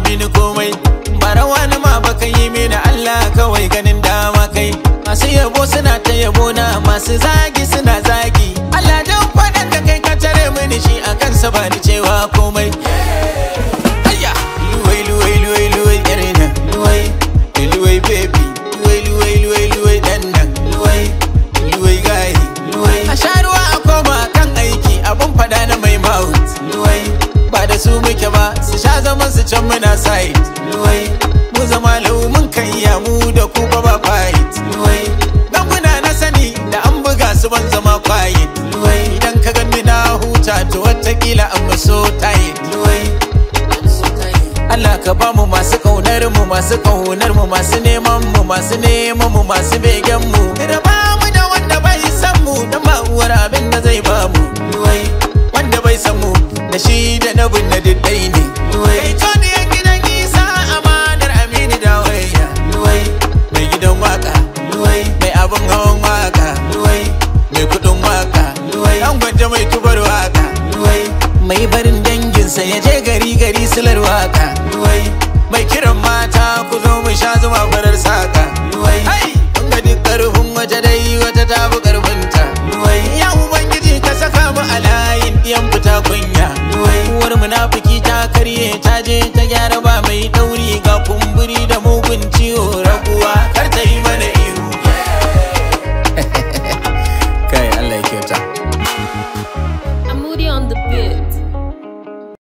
mini komai barawa na ma baka yi mini Allah kawai ganin dama kai masu yabo suna ta yabo na masu zagi suna zagi Allah dan faɗan da kai ka tare mini shi a kansa ba ni cewa komai Ayya luwai luwai luwai luwai yarina luwai luwai baby luwai luwai luwai luwai dan nan luwai luwai gayi luwai a sha ruwa a koma kan aiki abun fada na mai mouth luwai ba da su muke ba su sha zaman su can muna side luwai mu zama lau mun kan iya mu da ku ba ba fight luwai dan kuna na sani da an buga su ban zama quiet luwai idan ka gani na huta to watakila an so tight luwai Allah ka ba mu masu kaunar mu masu kaunar mu masu neman mu masu neman mu masu begen mu da ba mu da wanda bai san mu da ba uwar abin da zai ba mu luwai wanda bai san mu da shi da na bin na diddai ne luwai kai to ne gidan isa amanar amini da waya luwai mai gidan waka luwai mai abin hawan waka luwai mai kudin waka luwai an gwanja mai tubar waka luwai mai barin danginsa ya je gari gari silar waka luwai mai kiran mata ku zo mu sha zuma farar saka luwai ai kun ga duk karfin waje dai wata ta fi karfinta luwai ya ubangiji ka saka mu a layin diyan fita kunya luwai uwar munafiki ta karye ta je ta gyara ba mai dauri ga kumburi da mugun ciwo raguwa kar ta yi mana ihu kai Allah ya kyauta I'm moody on the bit.